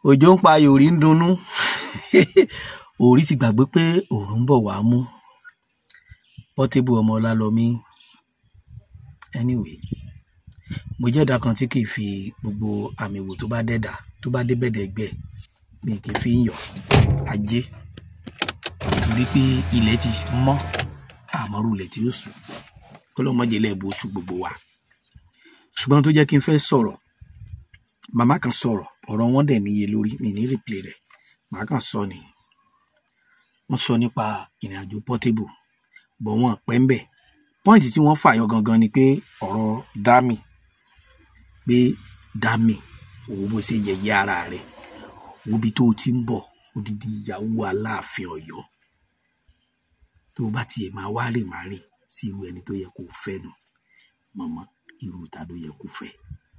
òjò ń pa yòrí ń dunnú òrí ti gbàgbé pé òòrùn ń bọ̀ wá mú Portable ọmọ Ọlálọmí anyway mo jẹ́ ẹ̀dá kan tí kì í fi gbogbo àmì wò tó bá dẹ̀dà tó bá dé bẹ̀dẹ̀ gbẹ̀ mi kì í fi ń yọ̀ ajé torí pé ilẹ̀ ti mọ́ àmọ́rú ilẹ̀ tí ó sùn kó ló mọ̀jẹ̀ lẹ́ẹ̀bù oṣù gbogbo wa ṣùgbọ́n tó jẹ́ kí n fẹ́ sọ̀rọ̀ màmá kan sọ̀rọ̀ ọ̀rọ̀ wọn dẹ̀ níye lórí mi ní replay rẹ̀ màá kàn sọ ni wọ́n sọ nípa ìrìn àjò Portable bọ̀ wọ́n pẹ́ ń bẹ̀ pọ́ìntì tí wọ́n fàyọ gangan ni pé ọ̀rọ̀ dami pé dami òwò bó ṣe yẹ̀yẹ́ ara rẹ̀ wo bí tó o ti ń bọ̀ odidi ìyàwó aláàfin Ọ̀yọ́ tó o bá tiẹ̀ máa wá rè má rè sí irú ẹni tó yẹ kó o fẹ́ nu mọ̀mọ́ irú ta ló yẹ kó o fẹ́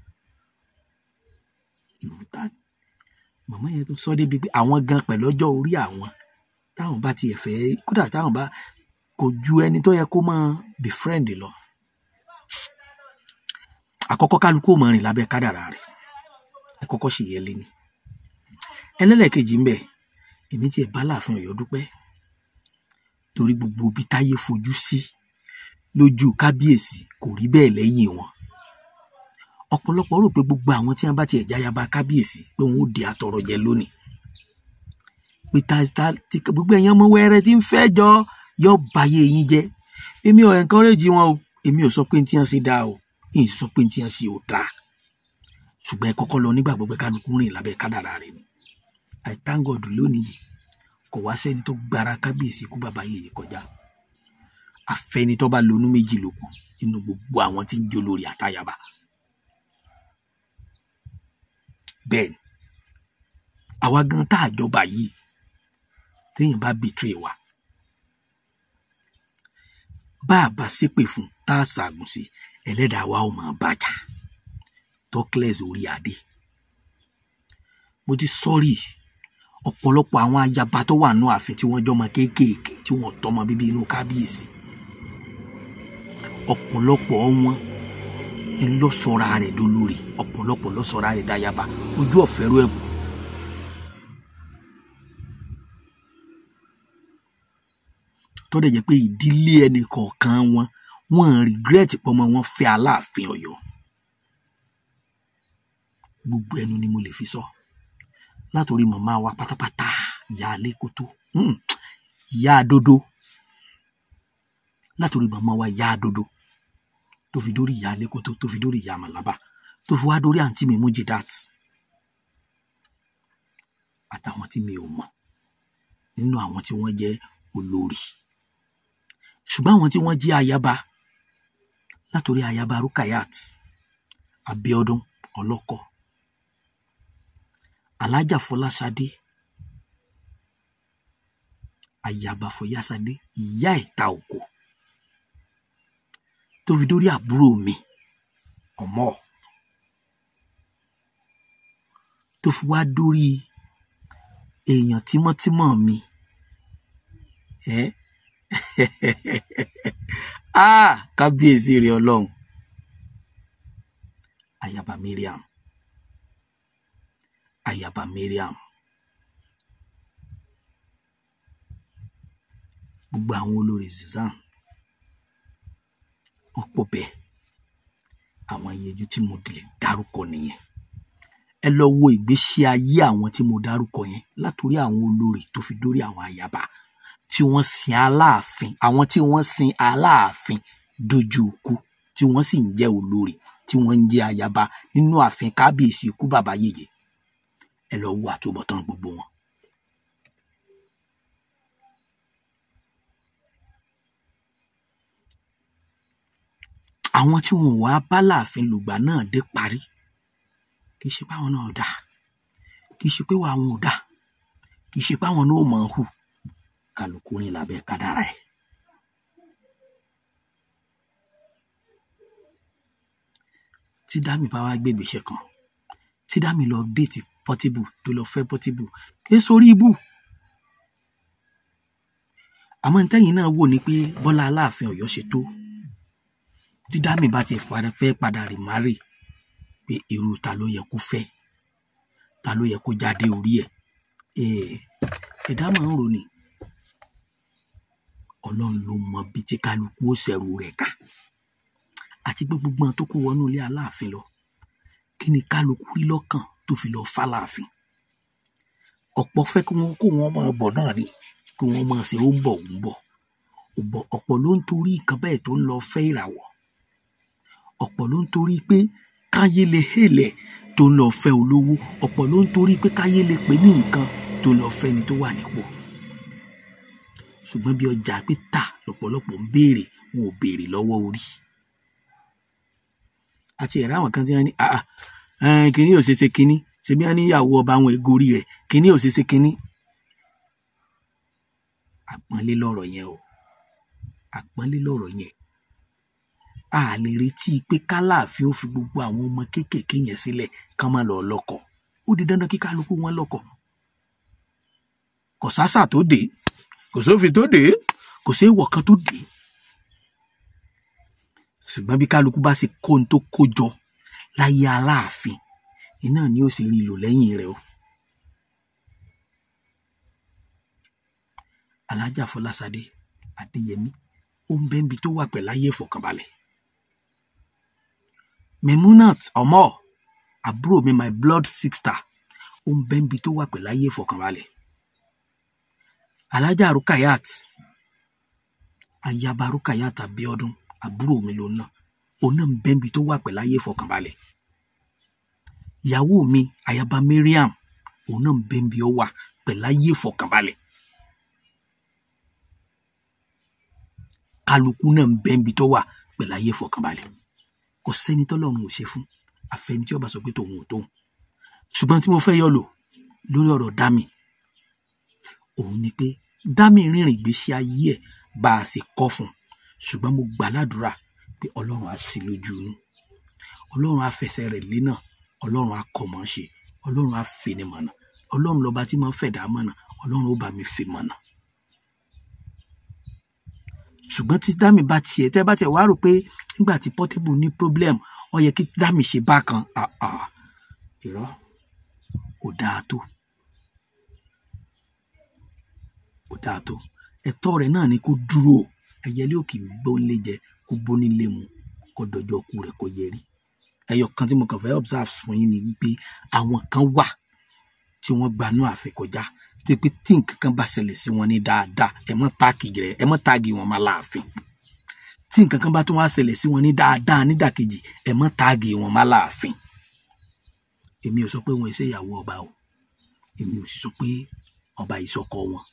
irú ta ni mọ̀mọ́ yẹn tó sọ débi pé àwọn gan pẹ̀lú ọjọ́ orí àwọn táwọn bá tiẹ̀ fẹ́ kódà táwọn bá kò ju ẹni tó yẹ kó máa befriend lọ àkọ́kọ́ kálukú ò mọ rìn lábẹ́ kádàrá rẹ̀ ẹ kọ́kọ́ sì yẹ lé ní ẹlẹ́lẹ́kejì ń bẹ̀ èmi tiẹ̀ bá láàfin Ọ̀yọ́ dúpẹ́ torí gbogbo bí táyé fojú sí lójú kábíyèsí kò rí bẹ́ẹ̀ lẹ́yìn wọn ọ̀pọ̀lọpọ̀ rò pé gbogbo àwọn tí wọ́n bá tiẹ̀ jáyaba kábíyèsí pé wọ́n ó di àtọrọ jẹ lónìí pé ta ta ti gbogbo ẹ̀yàn ọmọ wẹ́rẹ́ tí ń fẹ́ jọ yọ báyé yín jẹ́ èmi ò encourage wọn o èmi ò sọ pé ní tí wọ́n ṣe dáa o èyí sọ pé ní tí wọ́n ṣe ò dáa ṣùgbọ́n ẹ kọ́kọ́ lọ nígbàgbọ́ pé kálukú rìn lábẹ́ kádàrá rẹ̀ ni I thank God lónìí yìí kò wá sẹ́ni tó gbára kábíyèsí kú bàbá yèyé kọjá àfẹ́ni tó bá lonú méjì lókun nínú gbogbo àwọn tí ń jó lórí àtayaba bẹ́ẹ̀ ni àwa gan tá àjọba yìí téèyàn bá betray wa bá a bá ṣépè fún tá a ṣàgùn sí ẹlẹ́dàá wa ó máa bàjá tọ́kílẹ̀s orí adé mo ti sọ́rí ọ̀pọ̀lọpọ̀ àwọn ayaba tó wà nù ààfin tí wọ́n jọmọ kéékèèké tí wọ́n tọmọ bíbí inú kábíyèsí ọ̀pọ̀lọpọ̀ wọn ń lọ sọra rẹ̀ dolórí ọ̀pọ̀lọpọ̀ lọ sọra rẹ̀ dáyaba ojú ọ̀fẹ́rú ẹ̀kú tó dẹ̀ jẹ́ pé ìdílé ẹnì kọ̀ọ̀kan wọn wọn regret pọ́mọ wọn fẹ́ aláàfin Ọ̀yọ́ gbogbo ẹnu ni mo lè fi sọ látòrí màmá wa pátápátá ìyá alẹ́kótó ìyá adodo látòrí màmá wa ìyá adodo tó fi dórí ìyá alẹ́kótó tó fi dórí ìyá màlábà tó fi wá dórí àǹtí mi Mujidat àtàwọn tí mi ò mọ̀ nínú àwọn tí wọ́n jẹ́ olórí ṣùgbọ́n àwọn tí wọ́n jẹ́ ayaba látòrí ayaba Rukayat Abiodun ọlọ́kọ̀ alájà Fọláṣadé ayaba Fọyáṣadé ìyá ìta òkò tó fi dórí àbúrò mi ọmọ tó fi wá dórí èèyàn tímọ́tímọ́ mi ẹ ah kábíyèsí rẹ Ọlọ́run ayaba Mariam ayaba Mariam gbogbo àwọn olórí Susan wọn pọ̀ bẹ́ẹ̀ àwọn ìyẹjú tí mo lè dárúkọ nìyẹn ẹ lọ wo ìgbésí ayé àwọn tí mo dárúkọ yẹn látòrí àwọn olórí tó fi dórí àwọn ayaba tí wọ́n sin aláàfin àwọn tí wọ́n sin aláàfin dojú ikú tí wọ́n sì ń jẹ́ olórí tí wọ́n ń jẹ́ ayaba nínú ààfin kábíyèsí ikú bàbá yèyé ẹ lọ wo àtúbọ̀tán gbogbo wọn. àwọn tí wọn wá bá láàfin lùgbà náà dé parí kì í ṣe pé àwọn náà dà kì í ṣe pé àwọn ò dà kì í ṣe pé àwọn náà ò mọ̀ ọ́n hù kálukú rìn lábẹ́ kádàrá ẹ̀. tí dámì bá wá gbé ìgbésẹ̀ kan tí dámì lọ déètì Portable tó lọ fẹ́ Portable kì í sórí ibù àmọ́ ntẹ́yìn náà wò ni pé Bọ́lá Aláàfin Ọ̀yọ́ ṣe tó tí dámì bá ti fẹ́ padà rì márì pé irú ta ló yẹ kó fẹ́ ta ló yẹ kó jáde orí ẹ̀ Eh, ẹ̀dá máa ń ronì ọlọ́run ló mọ bí tí kálukú ó ṣẹ̀rù rẹ̀ ká àti pé gbogbo àwọn tó kó wọnú ilé aláàfin lọ kí ni kálukú rí lọ́kàn tó fi lọ fáláàfin ọ̀pọ̀ fẹ́ kí wọ́n kó wọn máa bọ̀ náà ni kí wọ́n máa ṣe ó ń bọ̀ ó ń bọ̀ ọ̀pọ̀ ọ̀pọ̀ ló ń torí nǹkan bẹ́ẹ̀ tó ń lọ fẹ́ ìràwọ̀ ọ̀pọ̀ ló ń torí pé káyé lè hélẹ̀ tó ń lọ fẹ́ olówó ọ̀pọ̀ ló ń torí pé káyé lè pè ní nǹkan tó ń lọ fẹ́ ni tó wà nípò ṣùgbọ́n bí ọjà pé tà lọ́pọ̀lọpọ̀ ń béèrè wọn ò béèrè lọ́wọ́ orí àti ẹ̀rọ àwọn kan tí wọ́n ní àà ẹ̀ẹ́n kínní ò ṣe ṣe kínní ṣebí wọ́n níyàwó ọba àwọn ègorí rẹ̀ kínní ò ṣe ṣe kínní àpọ́nlé lọ̀rọ̀ yẹn o àpọ́nlé lọ̀rọ̀ yẹn a lè retí pé kálàáfin ó fi gbogbo àwọn ọmọ kéékèèké yẹn sílẹ̀ kán má lọ lọ́kọ ó di dandan kí kálukú wọn lọ́kọ kò sásà tó dé kò sófin tó dé kò sí èèwọ̀ kan tó dé ṣùgbọ́n bí kálukú bá ṣe kó ohun tó kó jọ láyé aláàfin iná ni ó sì rí lò lẹ́yìn rẹ̀ o. alájà fọlásadé adéyẹmí ó ń bẹ́ńbi tó wà pẹ̀lú ayé ìfọ̀kànbalẹ̀. memunat ọmọ àbúrò mi my blood sister ó ń bẹ́ńbi tó wà pẹ̀lú ayé ìfọ̀kànbalẹ̀. alájà rukayat ayaba rukayat abiodun àbúrò mi ló ná òun náà ń bẹ́ńbi tó wà pẹ̀lú ayé ìfọ̀kànbalẹ̀. ìyàwó mi ayaba mariam òun náà ń bẹ́ńbi ó wà pẹ̀lú ayé ìfọ̀kànbalẹ̀. kálukú náà ń bẹ́ńbi tó wà pẹ̀lú ayé ìfọ̀kànbalẹ̀ kò sẹ́ni tọ́lọ́run ò ṣe fún àfẹni tí ó bá sọ pé tòun ò tóun ṣùgbọ́n tí mo fẹ́ yọ lò lórí ọ̀rọ̀ dámì òun ni pé dámì rìnrìn ìgbésí ayé ẹ̀ bá a ṣe kọ́ fún un ṣùgbọ́n mo gbà ládùúrà pé ọlọ́run á sí lójú inú ọlọ́run á fẹsẹ̀ rẹ̀ lé náà ọlọ́run á kọ́ mọ́ ṣe ọlọ́run á fini mọ̀nà ọlọ́run lọ́ba tí máa ń fẹ̀dá mọ̀nà ọlọ́run ó bá mi fi mọ̀nà ṣùgbọ́n tí dámì bá tiẹ̀ tẹ́ bá tiẹ̀ wá rò pé nígbà tí Portable ní problem ó yẹ kí dámì ṣe bákan irọ́ kò dáa tó kò dáa tó ẹ̀tọ́ rẹ̀ náà ni kó dúró ẹyẹlé òkè gbóńlé jẹ kó bónílé mu kó dọjọ́ ku rẹ̀ kó yẹrí ẹyọ kan tí mo kàn fẹ́ observe fún yín ni wípé àwọn kan wà tí wọ́n gbanú àfikọjá tó pé tí nǹkan kan bá ṣẹlẹ̀ sí wọn ní dáadáa ẹ mọ́ táàgì rẹ̀ ẹ mọ́ táàgì wọn máa láàfin tí nǹkan kan bá tún wá ṣẹlẹ̀ sí wọn ní dáadáa nídàkejì ẹ mọ́ táàgì wọn máa láàfin èmi ò sọ pé wọn ṣe ìyàwó ọba o èmi ò sì sọ pé ọba ìsọkọ wọn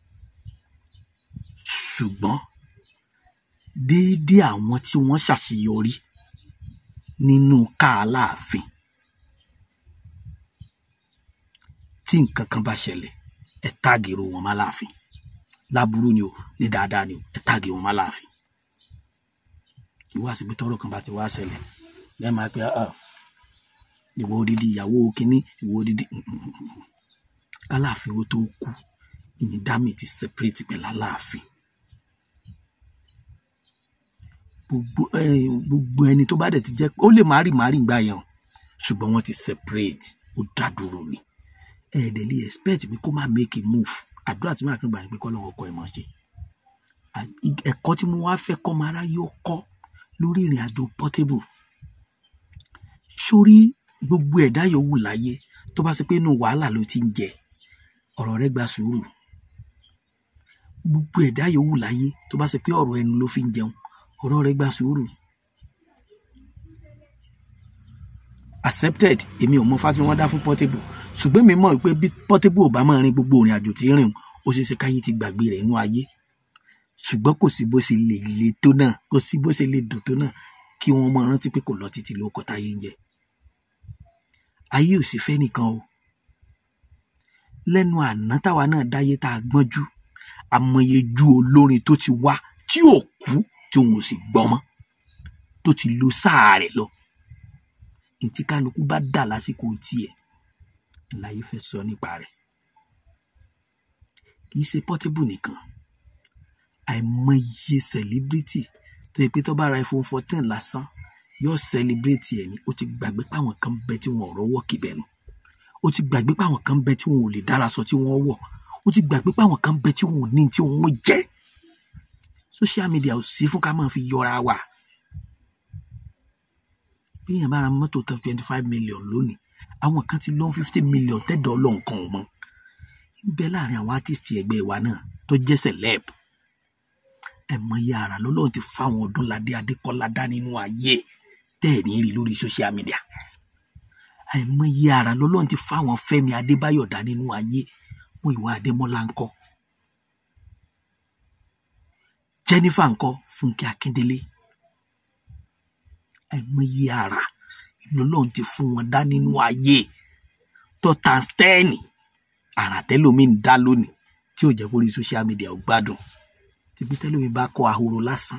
ṣùgbọ́n déédéé àwọn tí wọ́n ṣàṣeyọrí nínú káàláàfin tí nǹkan kan bá ṣẹlẹ̀ ẹ táàgìrò wọn má láàfin láburú ni o ní dáadáa ni o ẹ táàgì wọn má láàfin ìwọ àsìgbé tọrọ kan bá ti wá ṣẹlẹ̀ lẹ́ẹ̀ máa pe ìwọ odidi ìyàwó kínní ìwọ odidi káláàfin ó tó kú ìní dámì ti separate pẹ̀lú aláàfin gbogbo gbogbo ẹni tó bá dẹ̀ ti jẹ́ ó lè má rí má rí gbà yẹn o ṣùgbọ́n wọ́n ti separate ó dá dúró ni ẹ̀ẹ́dẹ̀ lè expect pé kó má make a move àdúrà tí màá kàn gbà ní pé kọ́ lọ́wọ́ ọkọ ẹ̀ mọ̀ ṣe ẹ̀kọ́ tí mo wá fẹ́ kọ́ máa ráyé ó kọ́ lórí ìrìn àjò Portable sórí gbogbo ẹ̀dá yòówù láyé tó bá ṣe pé inú wàhálà ló ti ń jẹ ọ̀rọ̀ rẹ̀ gba sùúrù gbogbo ẹ̀dá yòówù láyé tó bá ṣe pé ọ̀rọ̀ ẹnu ló fi ń jẹun ọ̀rọ̀ rẹ̀ gba sùúrù accepted èmi ò mọ fá tí wọ́n dá fún Portable ṣùgbọ́n mi mọ̀ pé bí Portable ò bá máa rin gbogbo ìrìn àjò tí ń rìn ó ṣeé ṣe káyé ti gbàgbé rẹ̀ nínú ayé ṣùgbọ́n kò sí bó ṣe lè le tó náà kò sí bó ṣe lè dùn tó náà kí wọ́n máa rántí pé kò lọ títí ló kọ́ táyé ń jẹ ayé ò sì fẹ́ nìkan o lẹ́nu àná táwa náà dáyé tá a gbọ́njú àmọye ju olórin tó ti wá tí ò kú tí òun ò sì gbọ́ mọ́ tó ti lo sáà rẹ̀ lọ ntí kálukú bá dà lásìkò tiẹ̀ láyé fẹ́ sọ nípa rẹ̀ kì í ṣe Portable nìkan àìmọye celebrity tó yẹ pé tó bá ra iPhone fourteen lásán yóò celebrate ẹ̀ ní ó ti gbàgbé páwọn kan bẹ tí wọn ò rọ́wọ́ kìbẹ̀ nù ó ti gbàgbé pé àwọn kan bẹ tí wọn ò lè dára sọ tí wọ́n wọ̀ ó ti gbàgbé pé àwọn kan bẹ tí wọn ò ní tí wọn ò jẹ social media ò sí fún ká máa fi yọra wa bí èèyàn bá ra mọ́tò tán twenty five million lónìí àwọn kan ti lọ́n fifty million tẹ́dọ̀ ọlọ́nkan ò mọ́ ń bẹ láàrin àwọn artist ẹgbẹ́ wa náà tó jẹ́ celeb ẹ̀mọye ara lọ́lọ́run ti fáwọn Ọdúnládé Adékọ́lá dá nínú ayé tẹ́ẹ̀rí rí lórí social media àìmọye ara lọ́lọ́run ti fáwọn Fẹ́mi Adébáyọ̀ dá nínú ayé mú ìwà Adémọ́lá ńkọ́ Jennifer ńkọ́ Fúnkẹ́ Akíndélé àìmọye ara lọ́lọ́run ti fún wọn dá nínú ayé tọ́ta stẹ́ẹ̀nì àrà tẹ́lómi ń dá lónìí tí ò jẹ́ kó rí social media ò gbádùn tìbí tẹ́lómi bá kọ ahoro lásán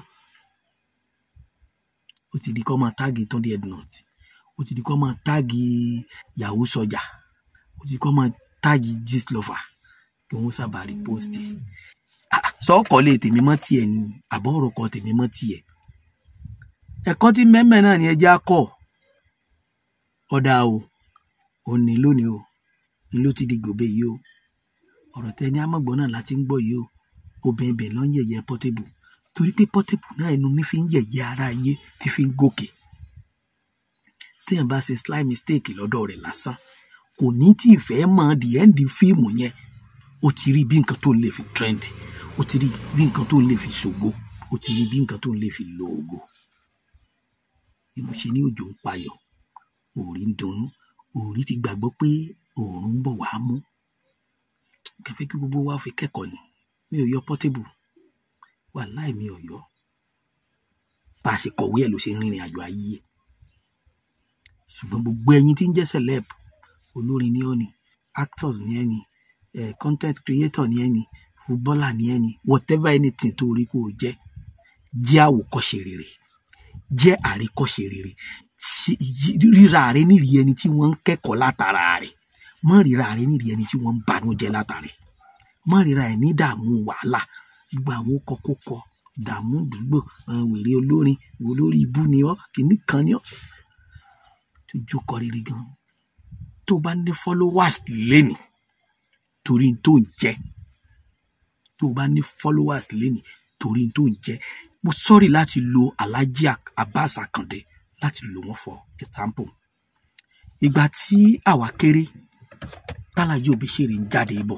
ó ti di kọ́ máa táàgì Túndé Ednut ó ti di kọ́ máa táàgì yahoo sọjà ó ti di kọ́ máa táàgì gistlover kí wọ́n sábà rí póòstì sọ́ọ̀kọ́ lè tèmi mọ́ tiẹ̀ ni àbọ̀ ọ̀rọ̀ kan tèmi mọ́ tiẹ̀ ẹ̀kọ́ tí mẹ́mẹ́ náà ni ẹjẹ́ á kọ́ ọ̀dà o òní lónìí o ni ló ti di gòbe yìí o ọ̀rọ̀ tẹ ní amọ̀gbọ́n náà láti ń gbọ́ yìí o obìnrin bẹ̀ ló ń yẹ̀yẹ́ Portable torí pé Portable náà ẹnu ní fi ń yẹ̀yẹ́ ara ayé tí fi ń gòkè téèyàn bá ṣe slight mistake lọ́dọ̀ rẹ̀ lásán kò ní tí ì fẹ́ mọ the end fíìmù yẹn ó ti rí bí nǹkan tó ń lè fi trend ó ti rí bí nǹkan tó ń lè fi ṣògo ó ti rí bí nǹkan tó ń lè fi lo ògo ìmọ̀ṣe ní òjò ń payọ̀ òòrí ń dunnú òòrí ti gbàgbọ́ pé òòrùn ń bọ̀ wá mú kẹfẹ́ kí gbogbo wa fi kẹ́kọ̀ọ́ ni mi ò yọ Portable wàláì mi ò yọ bá a ṣe kọ̀wé ẹ̀ ló ṣe ń rìnrìn àjò ayé ṣùgbọ́n gbogbo ẹ̀yin tí ń jẹ́ celeb olórin ni ọ́ ni actors ni ẹ́ ni eh, content creator ni ẹ́ ni footballer ni ẹ́ ni whatever anything tó rí kó o jẹ́ jẹ́ àwòkọ́ṣe rere jẹ́ àríkọ́ṣe rere ríra rẹ nírì ẹni tí wọ́n ń kẹ́kọ̀ọ́ látara rẹ̀ mọ́ ríra rẹ nírì ẹni tí wọ́n ń banújẹ́ látara rẹ̀ mọ́ ríra ẹ̀ ní ìdààmú wàhálà gbogbo àwọn kọkókọ ìdààmú àdúgbò wèrè olórin olórí ibú ni ọ́ kìíní kan ni ọ́ tó jókòó rere gan tó bá ní followers lẹ́nìí torí tó ń jẹ́ tó bá ní followers lẹ́nìí torí tó ń jẹ́ mo sọ́rí láti lo Alhaji Abbas Akande láti lò wọ́n for example ìgbà tí àwa kéré tálájú Òbíṣèré ń jáde bọ̀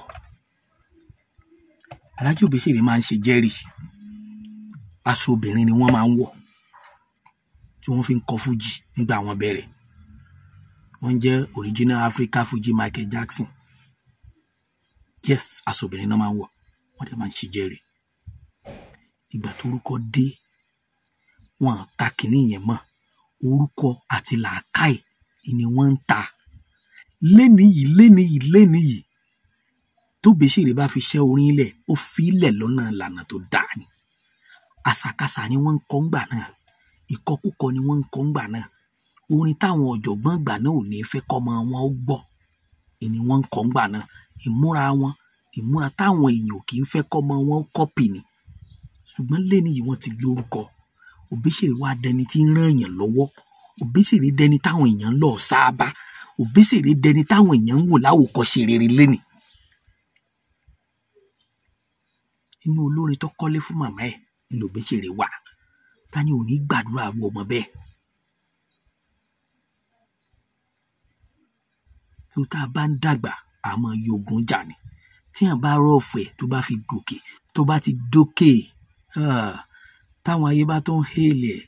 Alhaji Òbíṣèré máa ń ṣe jẹ́rì aṣọ obìnrin ni wọ́n máa ń wọ̀ tí wọ́n fi ń kọ fújì nígbà wọ́n bẹ̀rẹ̀ wọ́n jẹ́ original Africa Fuji Michael Jackson yes aṣọ obìnrin náà máa ń wọ̀ wọ́n dẹ̀ máa ń ṣe jẹ́rì ìgbà torúkọ dé wọn ta kìíní yẹn mọ́ orúkọ àti làákàì ni wọ́n ń ta lénìí yìí lénìí yìí lénìí yìí tó Òbíṣèré bá fi ṣẹ́ orin ilẹ̀ ó fi ilẹ̀ lọ́nà ìlànà tó dáa ni àṣàkáṣà ni wọ́n ń kọ́ ńgbà náà ìkọkúkọ ni wọ́n ń kọ́ ńgbà náà orin táwọn ọ̀jọ̀gbọ́n ìgbà náà ò ní fẹ́ kọ́mọ wọn ó gbọ́ ni wọ́n ń kọ́ ńgbà náà ìmúra wọn ìmúra táwọn èèyàn kì í fẹ́ kọ́mọ wọn ó kọ́pì ni ṣùgbọ́n lẹ́ni yìí wọ́n ti lórúkọ Òbíṣèré wá dẹni tí ń ràn èèyàn lọ́wọ́ Òbíṣèré dẹni táwọn èèyàn ń lọ sáábà Òbíṣèré dẹni táwọn èèyàn ń wò láwòkọ́ṣe rere lẹ́nì. inú olórin tó kọ́lé fún màmá ẹ̀ ni Òbíṣèré wà ta ni ò ní gbàdúrà ru ọmọ bẹ́ẹ̀. tó tá a bá ń dàgbà àmọ́ yogun jà ni tíyàn bá rọ̀ọ̀fẹ́ tó bá fi gòkè tó bá ti dókè táwọn ayé bá tó ń hélè ẹ̀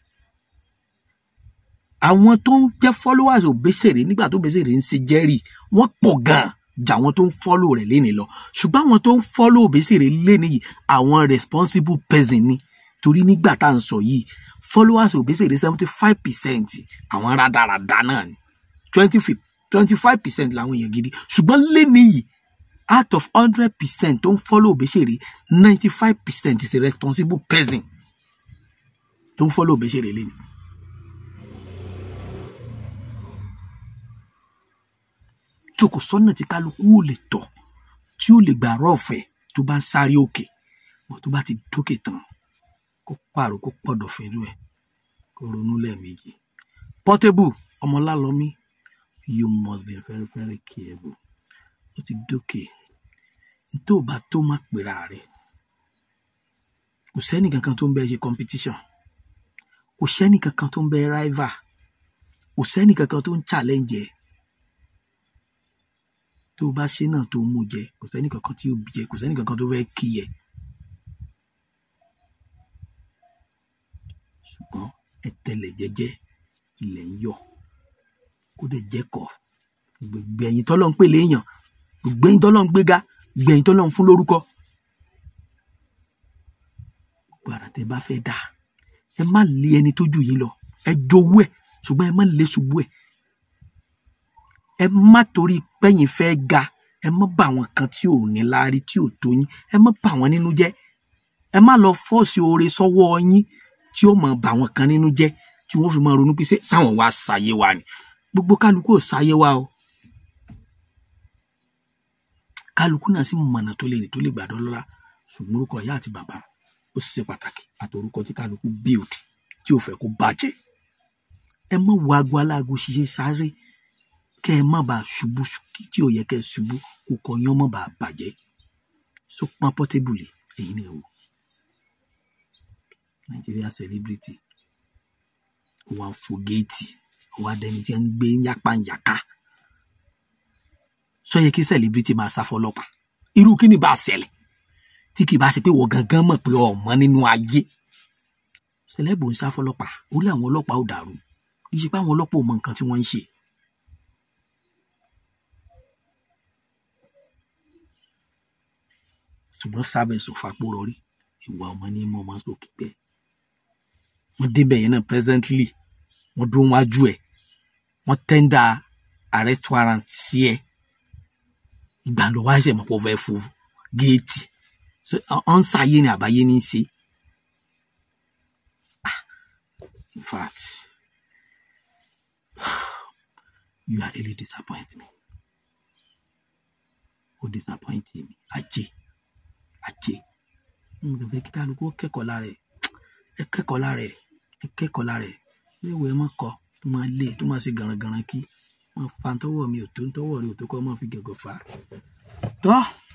àwọn tó ń jẹ́ followers Òbíṣèré nígbà tó Òbíṣèré ń ṣe jẹ́rì wọ́n pọ̀ gan-an jà àwọn tó ń follow rẹ̀ léni lọ ṣùgbọ́n àwọn tó ń follow Òbíṣèré léni yìí àwọn responsible person ni torí nígbà tá à ń sọ yìí followers Òbíṣèré seventy five percent àwọn rádaràda náà ni twenty twenty five percent làwọn èèyàn gidi ṣùgbọ́n léni yìí out of hundred percent tó ń follow Òbíṣèré ninety five percent is a responsible person tó ń follow Òbíṣèré léni. tí o kò sọ́nà tí kálukú ò lè tọ̀ tí ó lè gbà rọ́ọ̀fẹ́ tó bá ń sáré òkè wọ́n tó bá ti dókè tán kó pààrọ̀ kó pọ̀dọ̀ fẹ́rù ẹ̀ kó ronú lẹ́ẹ̀mejì. Portable ọmọlálọ́mí you must be very very careful ó ti dókè tó o bá tó má pera rẹ̀ kò sẹ́ni kankan tó ń bẹ ṣe competition kò sẹ́ni kankan tó ń bẹ rival kò sẹ́ni kankan tó ń challenge ẹ̀ tó o bá ṣe náà tó mú jẹ kò sẹ́ni kankan tí ó bí jẹ kò sẹ́ni kankan tó fẹ́ kí ẹ ṣùgbọ́n ẹ tẹ̀lẹ̀ jẹ́jẹ́ ilẹ̀ ń yọ̀ kó dẹ̀ jẹ́kọ̀ gbogbo ẹ̀yin tọ́lọ́ ń pè léèyàn gbogbo ẹ̀yin tọ́lọ́ ń gbéga gbogbo ẹ̀yin tọ́lọ́ ń fún lórúkọ gbogbo ara tẹ bá fẹ́ dà ẹ má lé ẹni tó jù yín lọ ẹ jowú ẹ ṣùgbọ́n ẹ má lé ṣubú ẹ ẹ má torí pẹ́yìn fẹ́ ga ẹ má bà àwọn kan tí ò ní láárí tí ò tó yín ẹ má bà wọ́n nínú jẹ́ ẹ má lọ fọ́ọ̀sì oore sọ́wọ́ yín tí ó máa bà àwọn kan nínú jẹ́ tí wọ́n fi máa ronú pé ṣé sáwọn wá sáyé wa ni gbogbo kálukú ò sáyé wa o kálukú náà sì mọ̀nà tó lè rìn tó lè gbàdọ́ lọ́la ṣùgbọ́n orúkọ ìyá àti bàbá ó ṣe pàtàkì àtòrúkọ tí kálukú build tí ò fẹ́ kó bàjẹ́ ẹ má wo aago aláago ṣiṣẹ́ sáré kẹ́ ẹ má bàa ṣubú tí ò yẹ kẹ́ ẹ ṣubú kó kọ yán má bàa bàjẹ́ so pọn pọ́tébùlì èyí ni ẹ wò Nàìjíríà celebrity ó wá ń fò géètì ó wá dẹni tí ń gbé yápáyàká sọ yẹ kí celebrity máa sá fọ́lọ́pàá irú kí ni bá a ṣẹlẹ̀ tí kì í bá ṣe pé wọ́n gangan mọ̀ pé ọmọ nínú ayé sẹlẹ́bù ń sá fọ́lọ́pàá orí àwọn ọlọ́pàá ò dàrú kì í ṣe pé àwọn ọlọ́pàá ò mọ nǹkan tí wọ́n ń ṣe. ṣùgbọ́n sábẹ́ sòfapò rọrí ìwà ọmọ ní mọ́ ọmọ sókè bẹ́ẹ̀ wọ́n débẹ̀ yẹn náà presently wọ́n dúró wájú ẹ̀ wọ́n tẹ́ndà arrest warrant sí ẹ̀ ìgbà ló wá ṣe mọ̀ pé ó fẹ́ fún géètì ọ̀n sáyé ni àbáyé ní í ṣe in fact you are really disappoint me o disappoint me ajé ajé n kò fẹ́ kí kálukú kẹ́kọ̀ọ́ lára ẹ̀ ẹ kẹ́kọ̀ọ́ lára ẹ̀ ẹ kẹ́kọ̀ọ́ lára ẹ̀ ní ìwé ẹ má kọ tó máa lé tó máa ṣe gànràngànràn kí wọn fa tọwọ́ mi ò tó tọwọ́ rẹ ò tó kọ́ máa fi gẹ̀gọ̀ fà á tọ́.